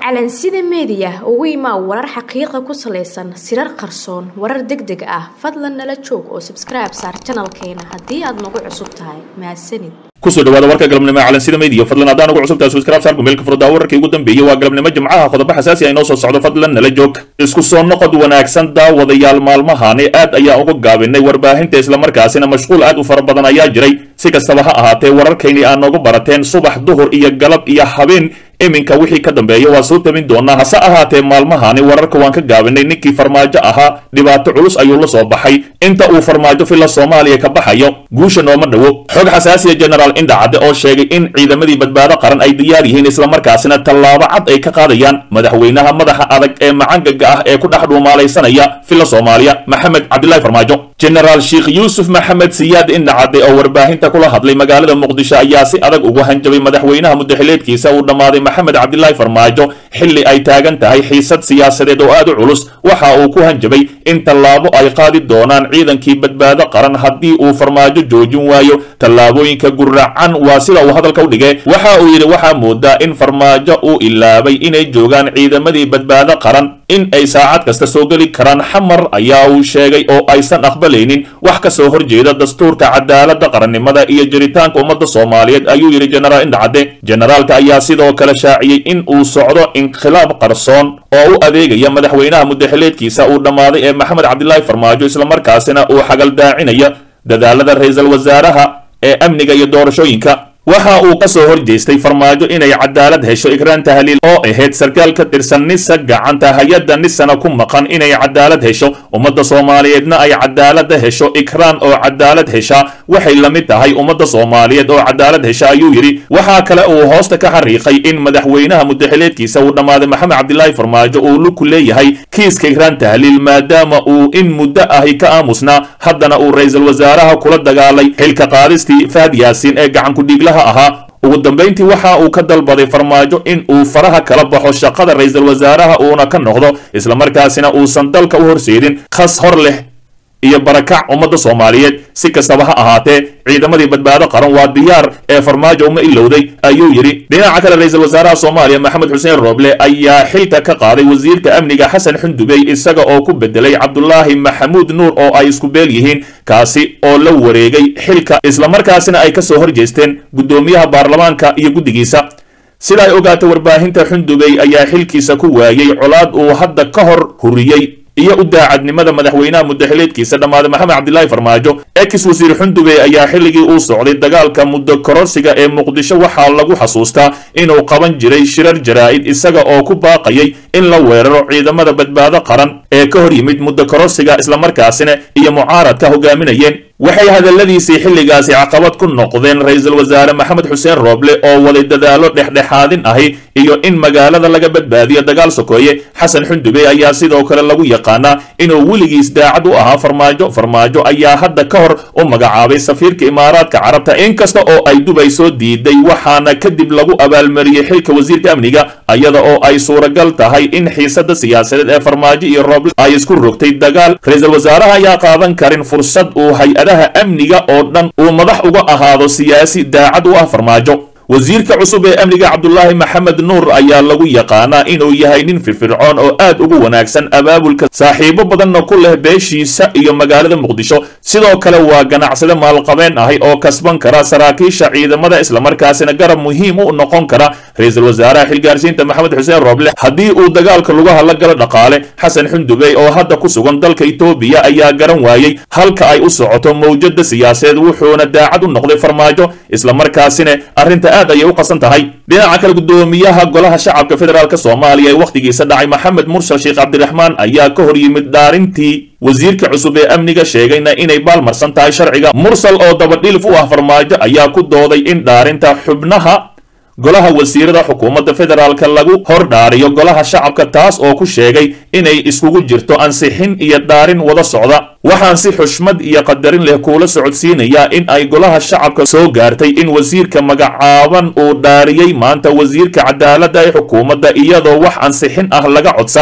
calansida meediya ugu imaa warar xaqiiqa ku salaysan sirar qarsoon warar deg deg ah fadlan nala joog oo sabskribe saar janalkeena haddii aad nagu cusub tahay mahadsanid kusoo dhawaada warka galabnimo calansida media fadlan haddaan ugu cusubtahay subscribe saar kumeelka furdaa wararkii ugu dambeeyey waa galabnimo jimcaha qodobo xasaasi ah inoo soo socdo fadlan nala joog isku soo noqod wanaagsan daawadayaal maalmahani aad ayaa uga gaabinay warbaahinta islamarkaasina mashquul aad u fara badan ayaa jiray si kastaba ha ahaatee wararkaynii aad nooga barateen subax duhur iyo galab iyo habeen iminka wixii ka dambeeya waa soo tabin doonaa hase ahaatee maalmahani wararka waan ka gaabinay ninkii farmaajo ahaa dhibaato culus ayuu la soo baxay inta uu farmaajo filla soomaaliya ka baxayo guusha nooma dhowo xog xasaasiya genaraal indhacadde oo sheegay in ciidamadii badbaado qaran ay diyaar yihiin islamarkaasina tallaabo cad ay ka qaadayaan madaxweynaha madaxa adag ee macangaga ah ee ku dhex dhuumaalaysanaya filla soomaaliya maxamed cabdilaahi farmaajo genaraal sheekh yuusuf maxamed siyaad indhacadde oo warbaahinta kula hadlay magaalada muqdisho ayaa si adag ugu hanjabay madaxweynaha mudaxileedkiisa uu dhammaaday maxamed cabdilaahi farmaajo xilli ay taagan tahay xiisad siyaasadeed oo aad u culus waxa uu ku hanjabay in tallaabo ay qaadi doonaan ciidankii badbaado qaran haddii uu farmaajo joojin waayo tallaabooyinka guracan waa sida uu hadalka u dhigay waxa uu yidhi waxaa moodaa in farmaajo uu ilaabay inay joogaan ciidamadii badbaado qaran in ay saacad kasta soo geli karaan xamar ayaa uu sheegay oo aysan aqbalaynin wax ka soo horjeeda dastuurka cadaaladda qarannimada iyo jiritaanka ummadda soomaaliyeed ayuu yidhi genaraal indhacadde generaalka ayaa sidoo kale shaaciyey in uu socdo inkhilaab qarsoon oo u adeegaya madaxweynaha mudaxileedkiisa uu dhammaaday ee maxamed cabdilaahi farmaajo islamarkaasina uu xagaldaacinayo dadaalada ra-iisul wasaaraha ee amniga iyo doorashooyinka waxa uu ka soo horjeestay farmaajo inay cadaalad hesho ikraan tahliil oo ahayd sarkaal ka tirsan nisa gacanta hay-adda nisana ku maqan inay cadaalad hesho ummadda soomaaliyeedna ay cadaalada hesho ikraan oo cadaalad hesha waxay la mid tahay ummadda soomaaliyeed oo cadaalad hesha ayuu yidhi waxaa kale uu hoosta ka xariiqay in madaxweynaha mudaxileedkiisa uu dhammaaday maxamed cabdilaahi farmaajo uu luku leeyahay kiiska ikraan tahliil maadaama uu in muddo ahi ka aamusnaa haddana uu ra-iisul wasaaraha kula dagaalay xilka qaadistii fahad yaasiin ee gacankudhiiglaha ahaa ugu dambayntii waxa uu ka dalbaday farmaajo in uu faraha kala baxo shaqada ra-iisul wasaaraha uuna ka noqdo islamarkaasina uusan dalka u horseedin khas hor leh iyo barakac ummadda soomaaliyeed si kastaba ha ahaatee ciidamadii badbaado qaran waa diyaar ee farmaajo uma ilowday ayuu yidhi dhinaca kale ra-iisul wasaaraha soomaaliya maxamed xuseen rooble ayaa xilka ka qaaday wasiirka amniga xasan xundubey isaga oo ku bedelay cabdulaahi maxamuud nuur oo ay isku beel yihiin kaasi oo la wareegay xilka islamarkaasina ay ka soo horjeesteen guddoomiyaha baarlamaanka iyo guddigiisa sida ay ogaatay warbaahinta xundubey ayaa xilkiisa ku waayey colaad uu hadda ka hor huriyey iyo u daacadnimada madaxweynaha mudaxileedkiisa dhammaaday maxamed cabdilaahi farmaajo ex wasiir xundubey ayaa xilligii uu socday dagaalka muddo kororsiga ee muqdisho waxaa lagu xasuustaa inuu qaban jiray shirar jaraa'id isaga oo ku baaqayay in la weeraro ciidamada badbaado qaran ee ka hor yimid muddo kororsiga islamarkaasina iyo mucaaradka hogaaminayeen waxay hadalladiisii xilligaasi caqabad ku noqdeen ra-iisul wasaare maxamed xuseen rooble oo waday dadaallo dhexdhexaadin ahi iyo in magaalada laga badbaadiyo dagaal sokeeye xasan xundubey ayaa sidoo kale lagu yaqaanaa inuu weligiis daacad u ahaa farmaajo farmaajo ayaa hadda ka hor u magacaabay safiirka imaaraadka carabta inkasta oo ay dubay soo diiday waxaana kadib lagu abaalmariyey xilka wasiirka amniga iyada oo ay suuragal tahay in xiisada siyaasadeed ee farmaajo iyo rooble ay isku rogtay dagaal ra-iisul wasaaraha ayaa qaadan karin fursad uu hay-adaha amniga oo dhan uu madax uga ahaado siyaasi daacad u ah farmaajo wasiirka cusub ee amniga cabdulaahi maxamed nuur ayaa lagu yaqaanaa inuu yahay nin firfircoon oo aad ugu wanaagsan abaabulka saaxiibo badanna ku leh beeshiisa iyo magaalada muqdisho sidoo kale waa ganacsade maalqabeen ahi oo kasban kara saraakiisha ciidamada islamarkaasina garab muhiim u noqon kara ra-iisul wasaaraha xilgaarsiinta maxamed xuseen rooble haddii uu dagaalka lugaha la galo dhaqaale xasan xundubey oo hadda ku sugan dalka itoobiya ayaa garan waayey halka ay u socoto mawjada siyaasadeed wuxuuna daacad u noqday farmaajo islamarkaasina arrinta aad ayay u qasan tahay dhinaca kale guddoomiyaha golaha shacabka federaalk soomaaliya ee wakhtigiisa dhacay maxamed mursal sheekh cabdiraxmaan ayaa ka hor yimid dhaarintii wasiirka cusub ee amniga sheegayna inay baalmarsan tahay sharciga mursal oo dabadhilif u ah farmaajo ayaa ku dooday in dhaarinta xubnaha golaha wasiirada xukuumadda federaalka lagu hor dhaariyo golaha shacabka taas oo ku sheegay inay iskugu jirto ansixin iyo dhaarin wada socda waxaan si xushmad iyo qadarin leh kuula socodsiinayaa in ay golaha shacabka soo gaartay in wasiirka magacaaban uu dhaariyey maanta wasiirka cadaaladda ee xukuumadda iyadoo wax ansixin ah laga codsan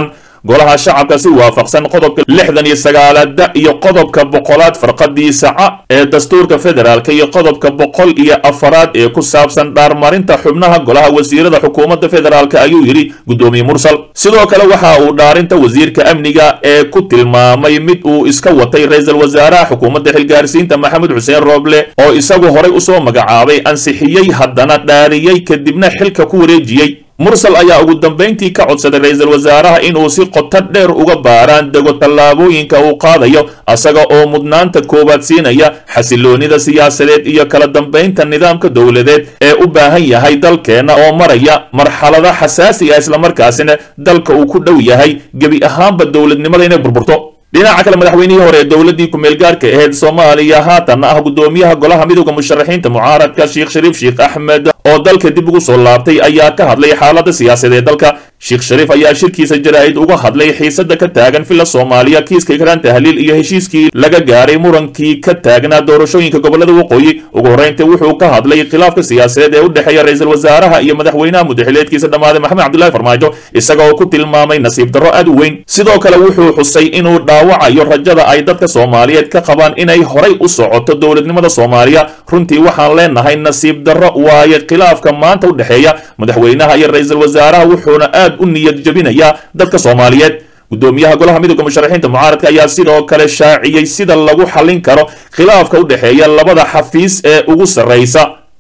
golaha shacabka si waafaqsan qodobka lixdan iyo sagaalaada iyo qodobka boqolaad farqadiisa ca ee dastuurka federaalk iyo qodobka boqol iyo afaraad ee ku saabsan dhaarmarinta xubnaha golaha wasiirada xukuumadda federaalk ayuu yidhi guddoomiye mursal sidoo kale waxa uu dhaarinta wasiirka amniga ee ku tilmaamay mid uu iska watay ra-iisul wasaaraha xukuumadda xilgaarsiinta maxamed xuseen rooble oo isagu horay usoo magacaabay ansixiyey haddana dhaariyey kadibna xilka ku wareejiyey mursal ayaa ugu dambayntii ka codsaday ra-iisul wasaaraha inuu si qoto dheer uga baaraan dego tallaabooyinka uu qaadayo asaga oo mudnaanta koowaad siinaya xasiloonida siyaasadeed iyo kala dambaynta nidaamka dowladeed ee u baahan yahay dalkeenna oo maraya marxalada xasaasi ah islamarkaasina dalka uu ku dhow yahay gebi ahaanba dowladnimada inay burburto dhinaca kale madaxweynihii hore ee dowladdii ku-meel gaarka ahayd soomaaliya haatanna ah guddoomiyaha golaha midooda musharaxiinta mucaaradka sheekh shariif sheekh axmed oo dalka dib ugu soo laabtay ayaa ka hadlay xaaladda siyaasadeed dalka sheekh shariif ayaa shirkiisa jaraa'id uga hadlay xiisada ka taagan filla soomaaliya kiiska ikraan tahliil iyo heshiiskii laga gaaray murankii ka taagnaa doorashooyinka gobolada waqooyi ugu horreyntii wuxuu ka hadlay khilaafka siyaasadeed ee u dhexeeya ra-iisul wasaaraha iyo madaxweynaha mudaxileedkiisa dhammaaday maxamed cabdullahi farmaajo isaga oo ku tilmaamay nasiib darro aad u weyn sidoo kale wuxuu xusay inuu dhaawacayo rajada ay dadka soomaaliyeed ka qabaan inay horay u socoto dowladnimada soomaaliya runtii waxaan leenahay nasiib darro waaye khilaafka maanta u dhexeeya madaxweynaha iyo ra-iisul wasaaraha wuxuuna aad u niyad jebinayaa dadka soomaaliyeed guddoomiyaha golaha midooda musharaxiinta mucaaradka ayaa sidoo kale shaaciyey sida lagu xallin karo khilaafka u dhexeeya labada xafiis ee ugu sarraysa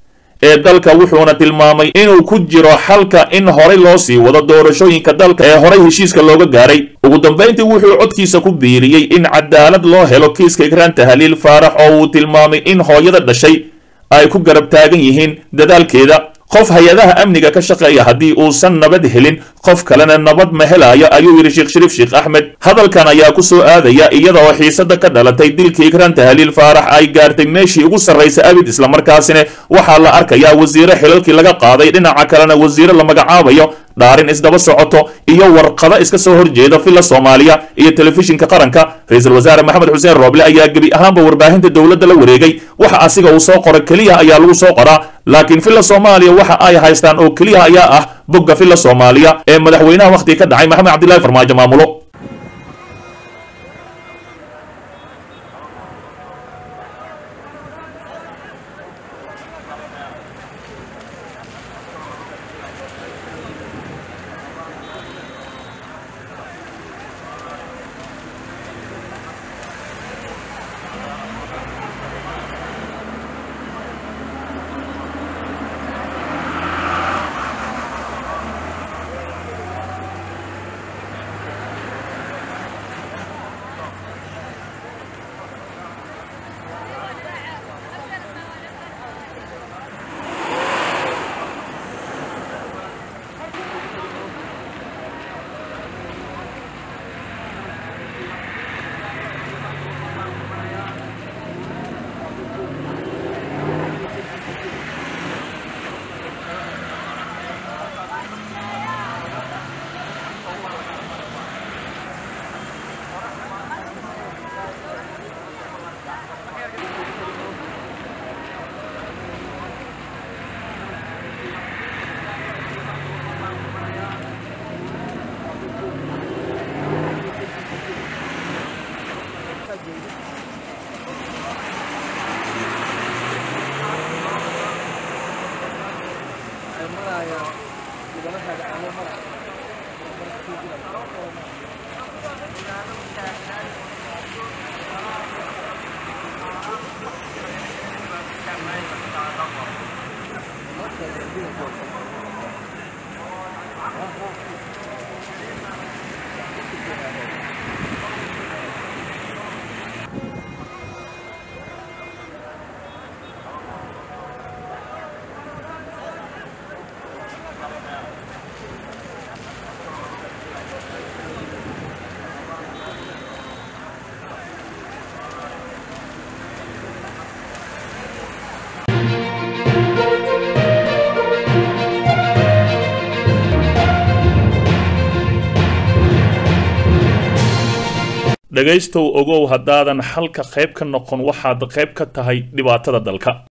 ee dalka wuxuuna tilmaamay inuu ku jiro xalka in horay loo sii wado doorashooyinka dalka ee horay heshiiska looga gaaray ugu dambayntii wuxuu codkiisa ku biiriyey in cadaalad loo helo kiiska ikraan tahliil faarax oo uu tilmaamay in hooyada dhashay ay ku garab taagan yihiin dadaalkeeda qof hay-adaha amniga ka shaqeeya haddii uusan nabad helin qof kalena nabad ma helayo ayuu yidhi sheekh shariif sheekh axmed hadalkan ayaa ku soo aadaya iyada oo xiisada ka dhalatay dilkii ikraan tahliil faarax ay gaartay meeshii ugu sarraysa abid islamarkaasina waxaa la arkayaa wasiire xilalkii laga qaaday dhinaca kalena wasiire la magacaabayo dhaarin isdaba socoto iyo warqado iska soo horjeeda filla soomaaliya iyo telefishinka qaranka ra-iisul wasaare maxamed xuseen rooble ayaa gebi ahaanba warbaahinta dowladda la wareegay waxa asiga uu soo qoray keliya ayaa lagu soo qoraa laakiin filla soomaaliya waxa ay haystaan oo keliya ayaa ah bogga filla soomaaliya ee madaxweynaha wakhtiga ka dhacay maxamed cabdillahi farmaajo maamulo dhegaystow ogow haddaadan xalka qayb ka noqon waxaad qayb ka tahay dhibaatada dalka